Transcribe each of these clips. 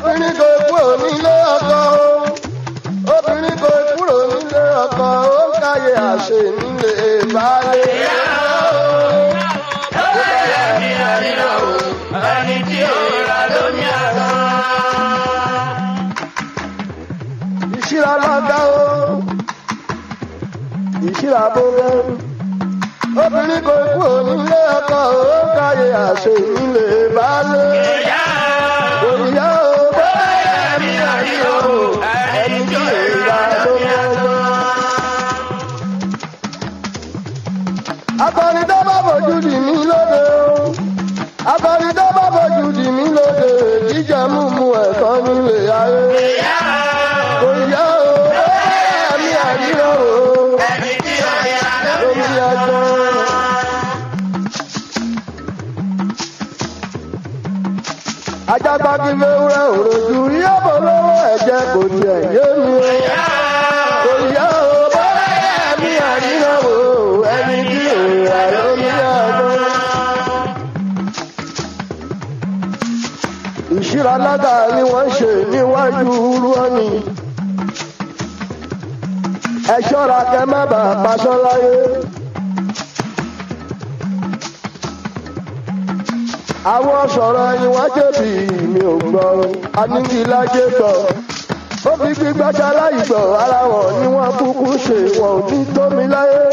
obìnrin kò kúrò nílé ọkọ o obìnrin kò kúrò nílé ọkọ ó ń káyé àṣẹ nílé baálé. Ẹni tí ó ra lómi àná. ìṣíra lọ́gá o ìṣíra bóbẹ́ obìnrin kò kúrò nílé ọkọ ó ń káyé àṣẹ nílé baálé. Ìyá òrìyá o bóyá ẹ̀mí àríyó. Ẹni tí ó ra lómi àná. akọni tó bá fojú dì mí lóde o akọni tó bá fojú dì mí lóde jíjẹ múmu ẹ̀kọ́ nílé ayé. Ìyá òrìyá o bóyá mi àríyá o ẹni tí ó ra lómi omi àná. ẹjọ́. ajagbagi fẹ́wúrẹ́ òròjú yóò lọ́wọ́ ẹ̀jẹ̀ kò tiẹ̀ yé mi o. òrìyá o bóyá mi àríyá o ẹni tí òrìyá lómi ẹjọ́. ìṣíra lága ni wọ́n ṣe níwájú rúọ́nì. ẹ ṣọ́ra kẹ́ má bàa paṣọ láyé. àwọn sọ̀rọ̀ ẹni wọ́n jẹ̀bi mi ò gbọ́ anígilájẹ́ gbọ́. ó fi gbígbájá láì gbọ́ ara wọn ni wọ́n kúkú ṣe wọn ò ní tómi láyé.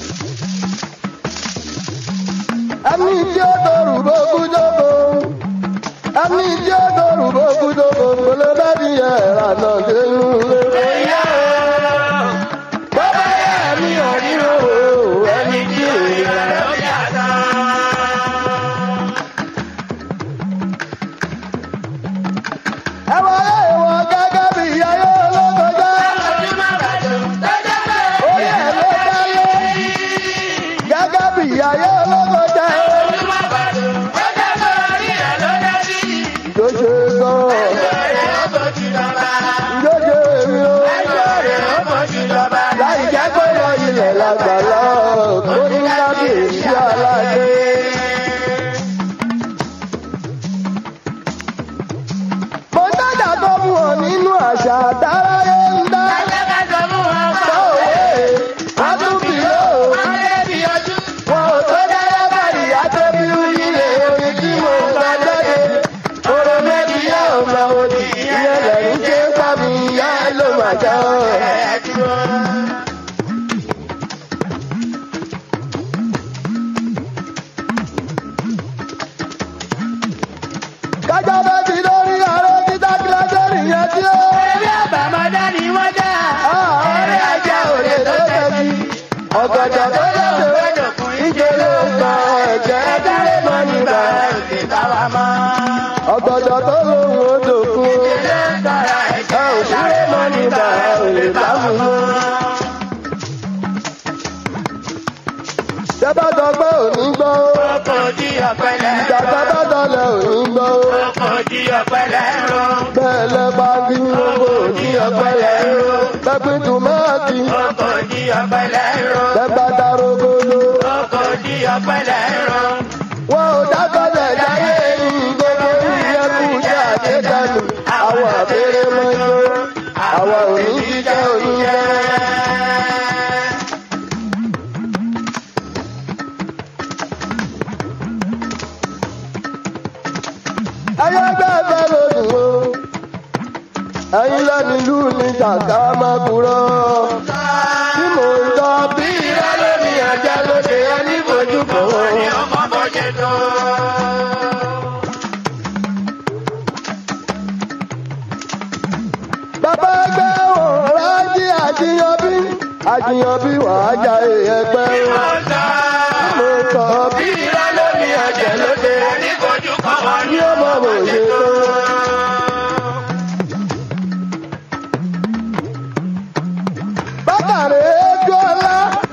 ẹni tí ó dọ̀rù bókú jókòó ẹni tí ó dọ̀rù bókú jókòó kò lè bá ní ẹ̀rà náà dénú lé. Ìyá bàbá yẹ mi ò ní o ẹni tí ò yẹ. lómi àná. ẹ wọlé ìwọ gẹ́gẹ́ bí ayé olókojá. orí ẹ̀ ló dáyé gẹ́gẹ́ bí ayé olókojá. ìjọ́ṣe gan ìjọ́ṣe èmi o. láì jẹ́ pé lọ ilẹ̀ lágbàlá tó ní kábíyèsí aládé. mo dájà tó mú ọ nínú àṣà àdáráyé ń dá. sọ́wọ́ àtúntìlẹ́ o. wọn ò tó dáyé báyìí àtẹ́bí nílé orin tí mo ń gbà jáde. oró méjì yá ọmọ òdì ìyẹn lẹ́yìn tí ń pa mi yá ló máa já ọ. kájọ bẹ́ẹ̀ ti lórí ààrẹ títà kílẹ̀dẹ̀ nìyẹn tí ó. ọ̀rẹ́ ajá òde tó tẹ̀sí. ọ̀gọ̀dọ̀ tó lọ́dọ̀ ìjẹ́ ló gbọ́ ẹ̀jẹ̀ dúró mọ́ nígbà. ọ̀gọ̀dọ̀ tó lóhùn odò fún. ẹ ò dúró mọ́ nígbà ò lè bá mú mọ́. tẹ́bá sọ pé òní gbọ́ ó. ìjàgbá bá dọ̀lẹ̀ òní gbọ́ ó. bẹ́ẹ̀ lẹ bá bí gbogbo òní ọ̀pẹ̀lẹ̀ ró. pẹ́pẹ́ tòmátì bẹ́ẹ̀ bá darogodo. wọn ò dákọ̀lẹ̀ jáyé ní gbogbo ìyẹ́kù jẹ́ àjẹdánù. àwọn àbẹ̀rẹ̀ mọ́jọ́ àwọn òní jíjẹ́ oníjẹ́. ayégbẹ́fẹ́ lòdùn o ẹ̀yin lẹ́nu ìlú ní jàǹkà máa kúrọ́ tí mò ń tọ́ bí ìrẹ́lẹ́ mi ẹ̀jẹ̀ lóde ẹni fojú kò ó. bàbá ẹgbẹ́ wọn rájí àjíyànbí àjíyànbí wàá jà ẹgbẹ́ wọn tí mò ń tọ́ bí ìrẹ́lẹ́ mi ẹ̀jẹ̀ lóde ní ọmọ òye tó. bákàrẹ̀ ẹjọ́ ọlá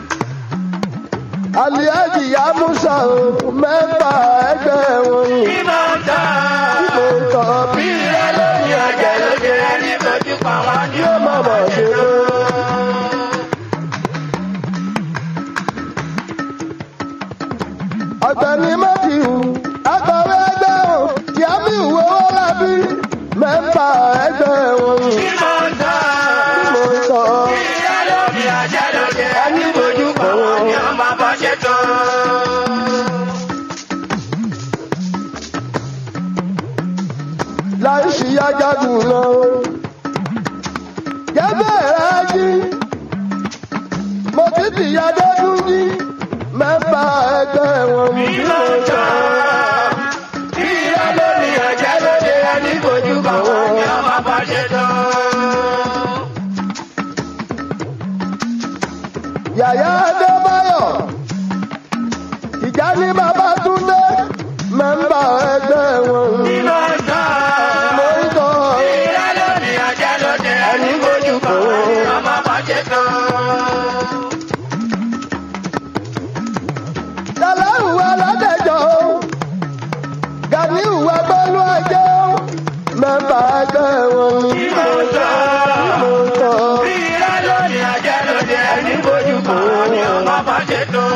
aliaji yamusa o mẹ́fà ẹgbẹ́ wọn ni tí mo tọ́ bí ẹlẹ́ni ẹ̀jẹ̀ lóde ní ọmọ òye tó. ọ̀gbẹ́ni mẹ́tìwù akọ̀wé ẹgbẹ́ wọn yàmí ìwé owó lábí mẹ́fà wọn ni Bí mo ń tọ́. mo ń sọ. Ìyá lómi ajá lóde. Ẹni bójú pa wọn ni wọ́n máa bá ṣe tán. láì sí ajagun lọ. Gẹ́gẹ́ rẹ̀ jí, mo ti tìyà dẹ́kun jí, mẹ́fà ẹgbẹ́ wọn mú Bí mo ń tọ́. Ìyá lómi ajá lóde. Ẹni bójú pa wọn ni wọ́n máa bá ṣe tán. Yàyà Adébáyọ̀, ìjà ní bàbá Túndé, mẹ́fà ẹgbẹ́ wọn mú. Bí mo ń tọ́. Mo ń sọ Ìyá lómi ajá lóde. Ẹni bójú pa wọn ni wọ́n máa bá ṣe tán. Tàlẹ́rù aládẹ́jọ́, Gàníù ẹgbẹ́lú ẹjẹ́, mẹ́fà ẹgbẹ́ wọn mú. Bí mo ń tọ́. Mo ń sọ. Ìyá lómi ajá lóde. Ẹni bójú pa wọn ni wọ́n máa bá ṣe tán.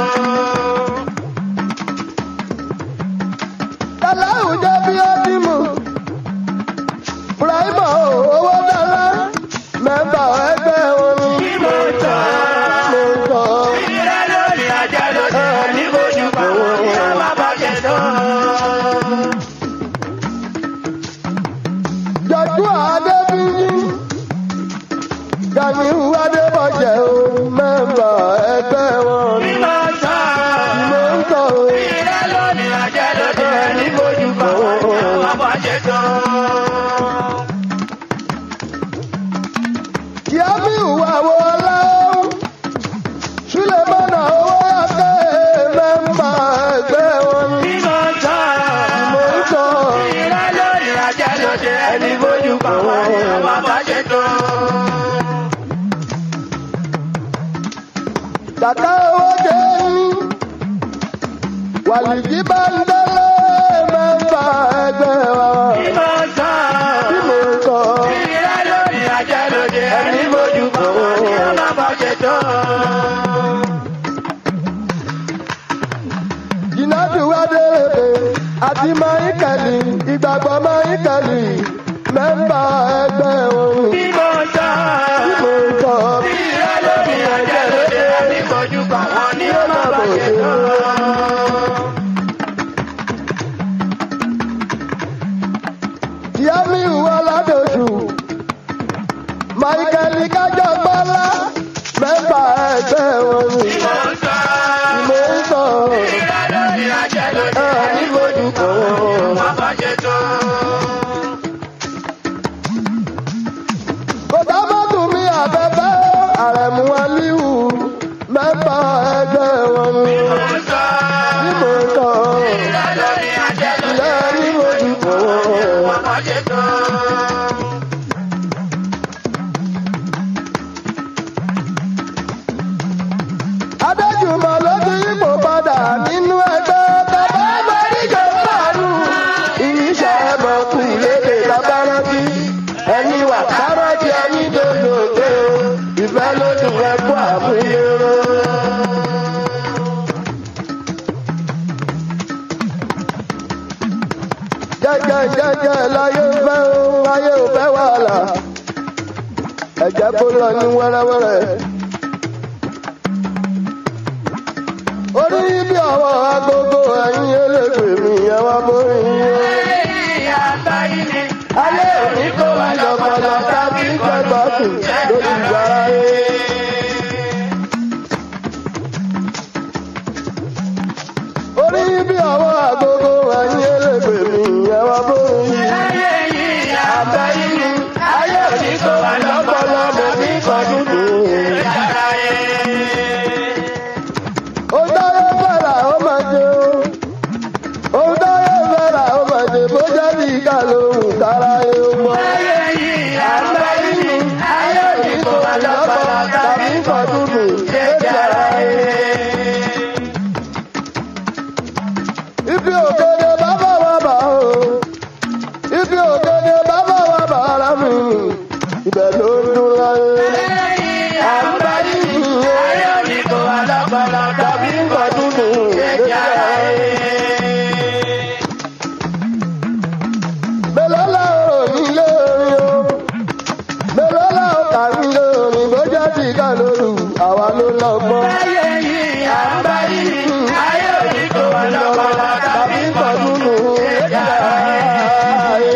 Tàlẹ́rù jẹ́ bí ó ti mú. Bùrọ̀ìmọ̀ owó dára, mẹ́fà ẹgbẹ́ wọn mú. Bí mo ń tọ́. Mo ń sọ. Ìyá lómi ajá lóde. Ẹni bójú pa wọn ni wọ́n máa bá ṣe tán. Jọ̀jú Adébíyí, Gàníù Adébọ̀jẹ̀ o, mẹ́fà ẹgbẹ́ wọn Bí mú. mo ń tọ́. Mo ń sọ. Ìyá lómi ajá lóde. Ẹni bójú pa wọn ni wọ́n máa bá ṣe tán. Yàmí ìwà wo ọlá o, Súlẹ̀mọ́nà owó yàtọ̀ mẹ́fà ẹgbẹ́ wọn mú. Bí mo ń tọ́. Mo ń sọ. Ìyá lómi ajá lóde. Ẹni bójú pa wọn ni wọ́n máa bá ṣe tán. Kàkà owó jẹ́ ní. Wàlìjí bá ń délé mẹ́fà ẹgbẹ́ wọn. Bí mo ń tọ́. Bí mo ń sọ. Ìyá lómi ajá lóde. Ẹni bójú pa wọn ni wọ́n máa bá ṣe tán. Jìnàdù Adélèbè àti Máíkẹ̀lì ìgbàgbọ́ Máíkẹ̀lì mẹ́fà ẹgbẹ́ wọn. Bí mo ń tọ́. Bí mo ń sọ. Ìyá lómi ajá lóde. Ẹni bójú pa wọn ni wọ́n máa bá ṣe tán. Yàmí ìwà ládòjù. Máíkẹ̀lì kájọ gbọ́lá mẹ́fà ẹgbẹ́ wọn. Bí mo ń tọ́. Mo ń sọ. Ìyá lómi ajá lóde. Ẹni bójú pa wọn ni wọ́n máa bá ṣe tán. Kò dá mọ́tò mi àbẹ̀bẹ̀ àrẹ̀mú Aliu mẹ́fà ẹgbẹ́ wọn. Bí mo ń tọ́. Bí mo ń sọ. Ìyá lómi ajá lóde. Ilé ní mojú kò wọ́n. Wọ́n máa ṣe tán. Adéjùmọ̀ ló ti yípo padà nínú ẹgbẹ́ bàbá Mẹ́ríkà Fàánù. Ìyíṣẹ́ ẹ̀mọ̀kù lédè lábárántí. Ẹni wà kárọ́tì ẹni dòdòdò. Ìfẹ́ ló dùn ẹkú àmúyẹ̀rọ. Jẹ́jẹ́ jẹ́jẹ́ láyé fẹ́ o, láyé ò fẹ́ wàhálà. Ẹ̀jẹ̀ kó lọ ní wẹ́rẹ́wẹ́rẹ́. orí bí ọwọ́ agogo ẹ̀yìn elégbè mi ẹ wá bórí yín. ayé òní kó wá lọ́pọ̀lọ́ tàbí gbẹ̀gbọ́ kù lórí ìgbàra yé. orí bí ọwọ́ agogo ẹ̀yìn elégbè mi ẹ wá bórí yín. ayé òní kó wá lọ́pọ̀lọ́ mo ní kọjú tó. ó dáyé fẹ́ra ó máa jẹ o. ó dáyé fẹ́ra ó máa jẹ bó jẹ́ bí ká lóhùn kára yé o mọ́. ayé òní kó wá lọ́pọ̀lọ́ tàbí kọjú tó. létí ara yé. ibi òkèdè bàbá wa bà o. ibi òkèdè bàbá wa bà ara mi. ibẹ̀ ló ń dún láyé. àǹbáyé yìí tàbí kọjú tó. létí ara yé. Bẹ́lọ́lá ò nílé orin o, ti ká lóru àwa ló lọ́gbọ́n. Ayé yìí à ń bá yìí, ayé òní tó wà lọ́pọ̀lọ́ tàbí pọ̀dúnú ẹ̀dá ayé.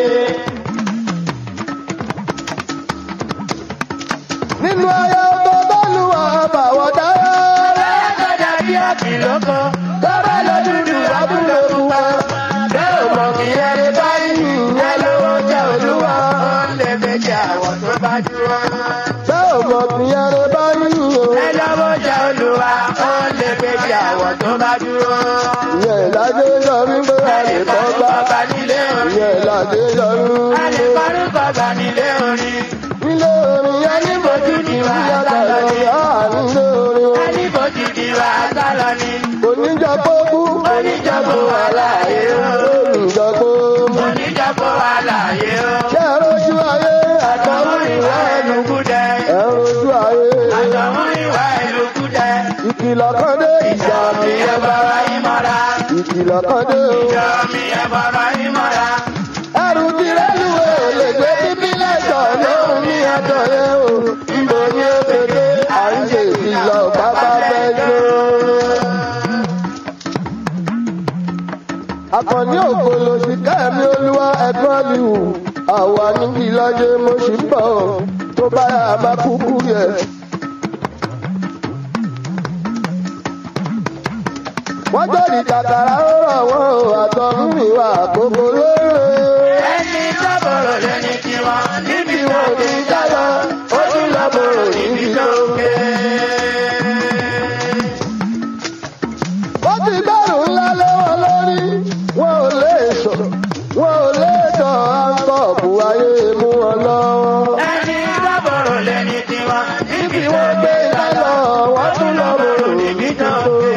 nínú ayé tó bọ́lú àbàwọ̀ dáyà. Lọ́kọ̀dà bí àkìlọ́kọ̀, tọ́ba lọ dúdú abúlé pupa. Bẹ́ẹ̀ ò mọ̀ kí ẹni báyìí, ẹ lówó jẹ́ olúwa. Ó ń lè méjì àwọ̀ tó bá dúró. bẹ́ẹ̀ ò mọ̀ kí ẹrẹ bá yín o. Ẹ lọ́wọ́ jẹ́ olúwa. Ó ń lè méjì àwọ̀ tó bá dúró. ìyẹn ìlàjẹ yọrí pé a lè kọ́ bá. Bàbá nílé orin. ìyẹn ìlàjẹ yọrí A lè pé. parí bàbá nílé orin. nílé orin yẹn ní Ojú ni wà á ìyàtọ̀ sálọ ní. lọ́wọ́ nílé orin o. A ní bòjì ni wà á sálọ ní. oníjàpọ̀ kú. Oníjàpọ̀ wà láàyè o. olùjàpọ̀ mú. Oníjàpọ̀ wà láàyè o. ṣé ẹ rojú ayé Àtọ̀hún ìwà ẹlòkú dẹ. ẹ rojú ayé. Àtọ̀hún ìwà ẹlòkú dẹ. ìkìlọ̀ kan dé ìjà Mi ẹ bọ̀rọ̀ yín mọ́ra. ìkìlọ̀ kan dé o. Ìjọ mi ẹ bọ̀rọ̀ yín mọ́ra. ẹrù ti rẹ́lùwẹ̀ ò lè gbé bíbí lẹ́jọ́ lóhùn ní ẹjọ́ yẹn o. níbo ni ó kéde à ń ṣe ìkìlọ̀ bàbá fẹ́ jó. Àkànní ògbóló sí kẹ́mi olúwa ẹ̀gbọ́n mi wù. Àwa níbi lọ́jọ́ mo ṣì ń bọ̀ tó bá yà má kúkú yẹ. Wọ́n jẹ́rìí kàkàrà ó rọ̀ wọ́n o àtọ̀run ìwà àkókò lóore. Ẹni sábọ̀rọ̀ lẹ́ni tiwọn. Níbi wọn ò ní jáyọ. Ó tún lọ bọ̀rọ̀ níbi tó ké. Wọ́n ti gbẹ́rù ńlá lé wọn lórí. Wọ́n ò lè sọ, wọ́n ò lè tọ̀ àǹkọ̀ọ̀bù ayé mú wọn lọ́wọ́. Ẹni sábọ̀rọ̀ lẹ́ni tiwọn. Níbi Bí wọ́n gbé lálọ́, wọ́n tún lọ bọ̀rọ̀ níbi tó ké.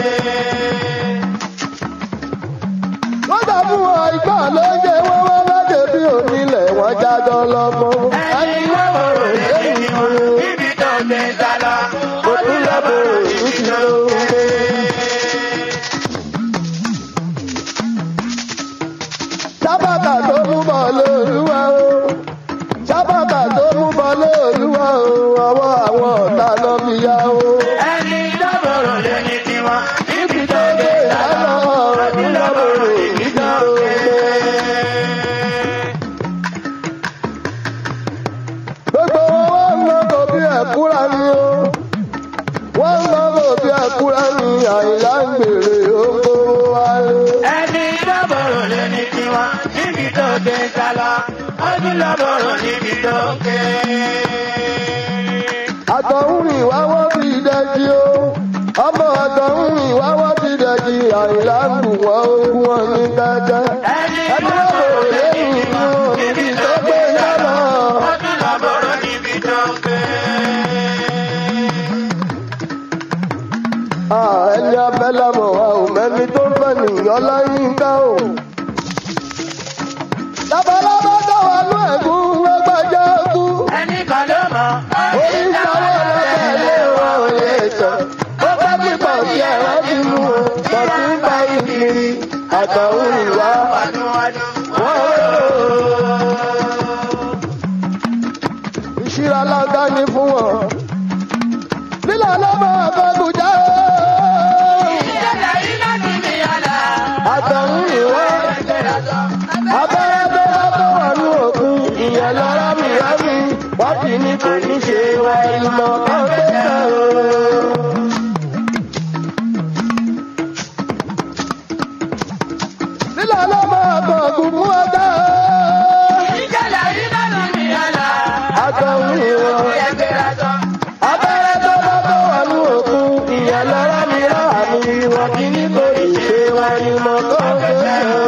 Wọ́n sọ fún wọn ìgbà ló jẹ wọ́n wọ́n bá débi onílẹ̀ wọ́n jájọ́ lọ́mọ. Ẹni sábọ̀rọ̀ lẹ́ni tiwọn. Níbi tó gbé sálọ. Ó tún lọ bọ̀rọ̀ níbi tó ké. Sábàkà tó mú bọ̀ lóluwà o. Sábàkà tó mú bọ̀ lóluwà o. Ọwọ́ àwọn ọ̀tá lọ fi yá o. Ẹni sábọ̀rọ̀ lẹ́ni tiwọn. Níbi tó gbé sálọ. Lálọ́ Ó tún lọ bọ̀rọ̀ níbi tó ké. Gbogbo wọn wọ́n ń lọ́kọ̀ bí ẹ̀kúra ni o. Wọ́n ń lọ́kọ̀ bí ẹ̀kúra ni àyìnlá ń gbèrè oko wálé. Ẹni lọ́bọ̀rọ̀ lẹ́ni tiwọn níbi tó gbé sálọ. Ọdún lọ́bọ̀rọ̀ níbi tó ké. Àtọ̀hún ìwá wọ́n ti dẹ́jí o. Ọmọ àtọ̀hún ìwá wọ́n ti dẹ́jí àyìnlá ń bù wọ́n ogún wọn ní kẹ́kẹ́. Ẹni Ẹni lọ́bọ̀rọ̀ lọ́kọ̀ lẹ́ni lẹ́yìn tiwọn inú níbi níbi tó tó gbé gbé sálọ. sálọ. Ọdún lọ́bọ̀rọ̀ níbi tó ké. Ah, ẹni abẹ́ lámọ̀ wa ò mẹ́ni tó ń fẹ́ nìyọ́ láyín ká o. Labalábá tó wà ní ẹ̀gún lọ́gbàjá kú. Ẹni kan ló mọ̀. Orí sáwọ́ lọ́bẹ̀ lé wọn ò lè tọ̀. Ó bá pípọ̀ sí ẹ̀rọ ti mú o. Tọ̀tí ń bá ìkiri. Àtọ̀hún ìwà Wàdùnwàdùn. wọ́n rò ó. Ìṣirà lágbá ni fún wọn. Lílà lọ́mọ àfẹ́gùjá o. Ìṣẹ̀lẹ̀ yìí láti mi àlà. Àtọ̀hún ìwà. Abẹ́rẹ́ tó bá tó wà ní òkun, ìyẹn lọ rámì rámì. Wọ́n ti ní kò ní ṣe wa ìmọ̀ kan tó tẹ̀ o. Lílà ló máa bọ̀ ògùn mú ọjà o. Ìṣẹ̀lẹ̀ yìí láti mi àlà. Àtọ̀hún ìwọ̀n. Ẹgbẹ́ra sọ. Abẹ́rẹ́ tó bá tó wà ní òkun, ìyẹn lọ rámì rámì. Wọ́n ti ní kò ní ṣe wa ìmọ̀ kan tó tẹ̀ o.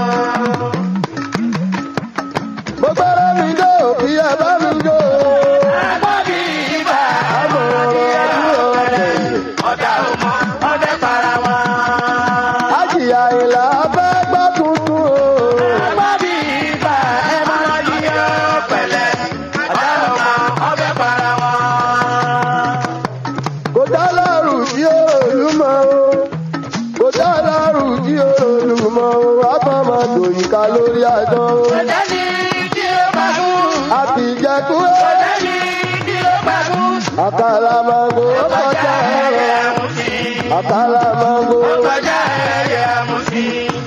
Mo gbọ́dọ̀ mi jó, kí ẹ bá mi jó. Àgbọ̀bí ibà. Àmọ̀ràn ojú ọ̀rẹ́. Ọ̀dà ọmọ. Ọdẹ para wọn. Àjìyà ìlà fẹ́ gbọ́ tuntun o. Àgbọ̀bí ibà. Ẹ máa di ọ́ pẹ̀lẹ́. Ọ̀dà ọmọ. àkàlàmọ̀gbò ó kọjá ẹyẹ ẹ̀rọ àmúsí. àkàlàmọ̀gbò Ó kọjá ẹyẹ àmúsí.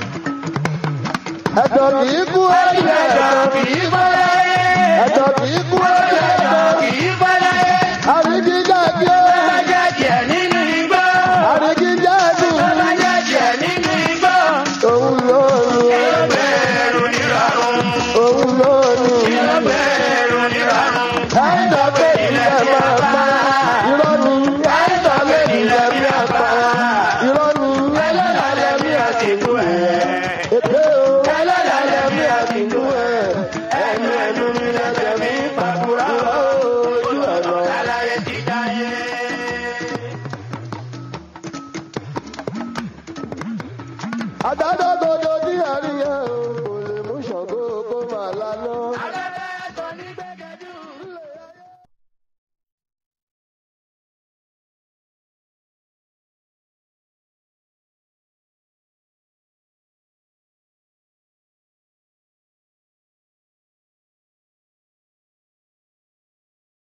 ẹ̀jọ̀ kì í kú ẹ̀jẹ̀ Ẹjọ́ ẹ̀jọ̀ kì í bọ́ láyé. ẹ̀jọ̀ kì í kú ẹ̀jẹ̀ Ẹjọ́ ẹ̀jọ̀ kì í bọ́ láyé. àrídìjà bí ó Bá jẹ́jẹ́ nínú igbó. àrídìjà dùn Bá jẹ́jẹ́ nínú igbó. òun lónìí Yóò bẹ̀rù nírọ̀rùn. òun lónìí. Yóò bẹ̀rù nírọ̀rùn. Káyọ̀ pé ilẹ̀ máa pa irọ́ ni. Káyọ̀ pé ilẹ̀ máa pa irọ́ ni. Ẹlọ́lá lẹ́mí àsìkò ẹ̀. Èpè o. Ẹlọ́lá lẹ́mí àsìkò ẹ̀. Ẹnu ẹnu mi lẹ́sẹ̀ mi pàkúrà ojú ọ̀nà. Aláyé ti dáyé. Àdádọ́ dodo tí a rí yẹn o.